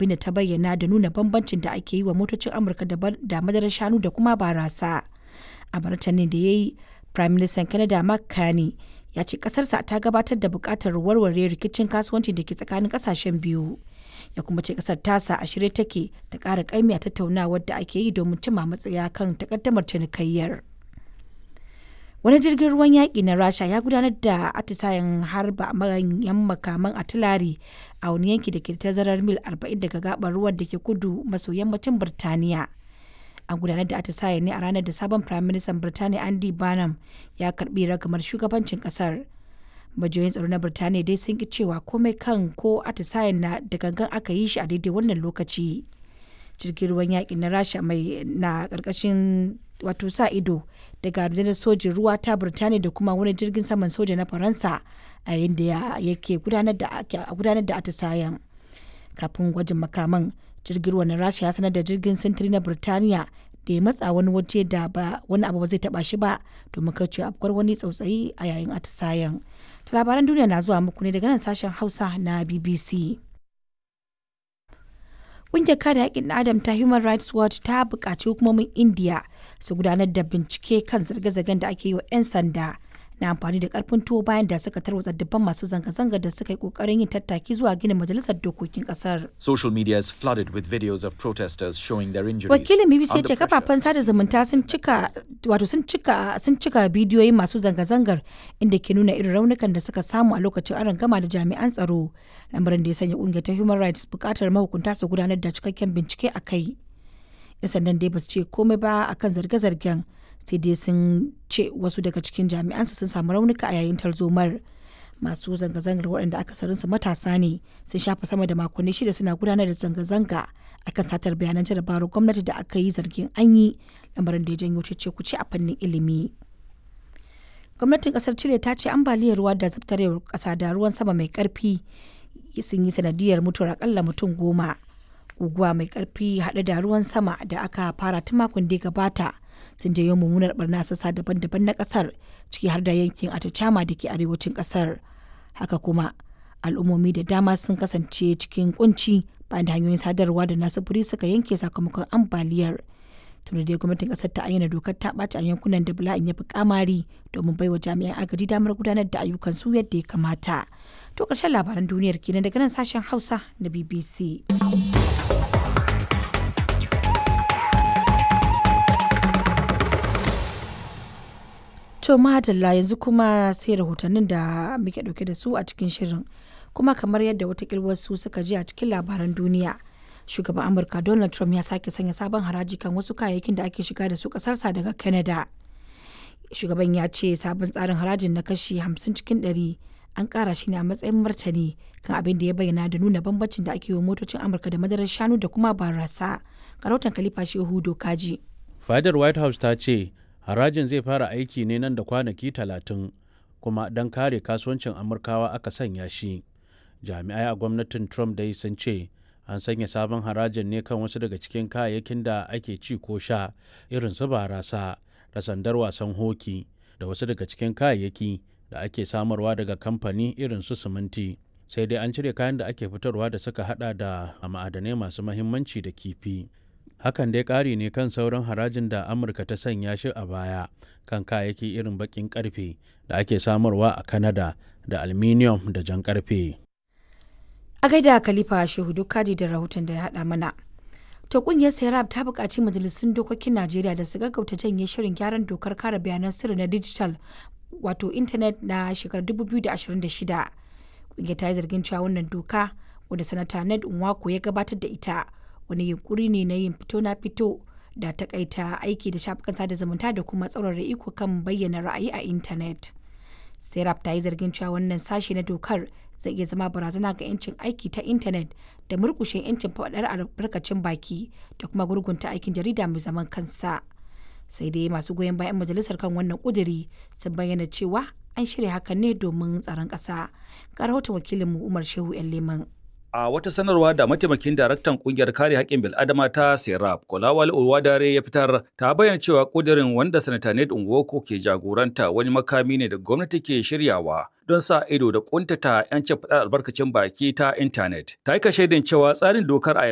abin da ta bayyana da nuna bambancin da ake yi wa motocin amurka da madarar shanu da kuma barasa a martanin da ya yi prime minister canada mark carney ya ce kasarsa ta gabatar da bukatar warware rikicin kasuwanci da ke tsakanin kasashen biyu ya kuma ce kasar tasa a shirye take ta kara kaimi a tattaunawar da ake yi domin cimma matsaya kan takaddamar cinikayyar wani jirgin ruwan yaƙi na rasha ya gudanar da atisayen harba manyan makaman atilari a wani yanki da ke tazarar mil 40 daga gabar ruwan da ke kudu maso yammacin birtaniya an gudanar da atisaye ne a ranar da sabon prime minister birtaniya andy barnum ya karbi ragamar shugabancin kasar majiyoyin tsaro na birtaniya dai sun ki cewa komai kan ko atisayen na da gangan aka yi shi a daidai wannan lokaci jirgin ruwan yaƙi na rasha mai na ƙarƙashin wato sa ido daga rundunar sojin ruwa ta birtaniya da kuma wani jirgin saman soja na faransa a yayin da yake gudanar da atisayen kafin gwajin makaman jirgin ruwa na rasha ya sanar da jirgin sintiri na birtaniya da ya matsa wani waje da ba wani abu ba zai taba shi ba domin kauce afkuwar wani tsautsayi a yayin atisayen to labaran duniya na zuwa muku ne daga nan sashen hausa na bbc Ƙungiyar kare haƙƙin ɗan Adam ta Human Rights Watch ta buƙaci hukumomin India su gudanar da bincike kan zirge-zirgen da ake yi wa 'yan sanda na amfani da ƙarfin tuwo bayan da suka tarwatsa dubban masu zanga-zanga da suka yi ƙoƙarin yin tattaki zuwa ginin majalisar dokokin ƙasar. Social media is flooded with videos of protesters showing their injuries. Wakilin BBC ya under ce pressure. kafafen sada zumunta sun cika wato sun cika sun cika bidiyoyin masu zanga-zangar inda ke nuna irin raunukan da suka samu a lokacin aron gama da jami'an tsaro lamarin da ya sanya kungiyar ta Human Rights bukatar mahukunta su gudanar da cikakken bincike a kai. 'Yan sandan dai ba su ce komai ba akan zarge-zargen sai dai sun ce wasu daga cikin jami'an su sun samu raunuka a yayin tarzomar. Masu zanga-zangar waɗanda akasarinsu matasa ne sun shafa sama da makonni shida suna gudanar da zanga-zanga akan satar bayanan jarabawar gwamnati da aka yi zargin an yi lamarin da ya janyo cece kuce a fannin ilimi. Gwamnatin kasar Chile ta ce ambaliyar ruwa da zabtarewar kasa da ruwan sama mai karfi sun yi sanadiyar mutuwar akalla mutum goma. Guguwa mai karfi haɗe da ruwan sama da aka fara tun makon da ya gabata sun janyo mummunar barna a sassa daban-daban na kasar ciki har da yankin Atacama da ke arewacin kasar. Haka kuma al'ummomi da dama sun kasance cikin kunci bayan da hanyoyin sadarwa da na sufuri suka yanke sakamakon ambaliyar. tunda dai gwamnatin kasar ta ayyana dokar ta ɓaci a yankunan da bala'in ya fi kamari domin baiwa jami'an agaji damar gudanar da ayyukan su yadda ya kamata to ƙarshen labaran duniyar kenan daga nan sashen hausa na bbc to madalla yanzu kuma sai rahotannin da muke ɗauke da su a cikin shirin kuma kamar yadda watakil wasu suka ji a cikin labaran duniya shugaban amurka donald trump ya sake sanya sabon haraji kan wasu kayayyakin da ake shiga da su kasarsa daga canada shugaban ya ce sabon tsarin harajin na kashi 50 cikin 100 an kara shi ne a matsayin martani kan abin da ya bayyana da nuna bambancin da ake yi wa motocin amurka da madarar shanu da kuma barasa karautan kalifa shehu dokaji fadar white house ta ce harajin zai fara aiki ne nan da kwanaki talatin kuma don kare kasuwancin amurkawa aka sanya shi jami'ai a gwamnatin trump dai sun ce an sanya sabon harajin ne kan wasu daga cikin kayayyakin da ake ci ko sha irin su barasa da sandar wasan hoki da wasu daga cikin kayayyaki da ake samarwa daga kamfani irin su siminti sai dai an cire kayan da ake fitarwa da suka hada da ma'adanai masu mahimmanci da kifi hakan dai ƙari ne kan sauran harajin da amurka ta sanya shi a baya kan kayayyaki irin baƙin ƙarfe da ake samarwa a kanada da aluminium da jan ƙarfe a gaida khalifa shehu dokaji da rahoton da ya haɗa mana to kungiyar serap ta buƙaci majalisun dokokin najeriya da su gaggauta janye shirin gyaran dokar kare bayanan sirri na digital wato intanet na shekarar 2026 kungiyar ta yi zargin cewa wannan doka wadda sanata ned nwako ya gabatar da ita wani yunkuri ne na yin fito na fito da takaita aiki da shafukan sada zumunta da kuma tsaurara iko kan bayyana ra'ayi a intanet serap ta yi zargin cewa wannan sashe na dokar zai iya zama barazana ga 'yancin aiki ta intanet da murkushe 'yancin faɗar albarkacin baki da kuma gurgunta aikin jarida mai zaman kansa sai dai masu goyon bayan majalisar kan wannan kuduri sun bayyana cewa an shirya hakan ne domin tsaron ƙasa ga rahoton wakilinmu umar shehu yan leman A wata sanarwa da mataimakin daraktan kungiyar kare haƙƙin bil'adama ta Serap, Kolawal Olwadare ya fitar ta bayyana cewa ƙudirin wanda Sanata Ned Nwoko ke jagoranta wani makami ne da gwamnati ke shiryawa don sa ido da ƙuntata 'yancin faɗar albarkacin baki ta intanet. Ta yi shaidin cewa tsarin dokar a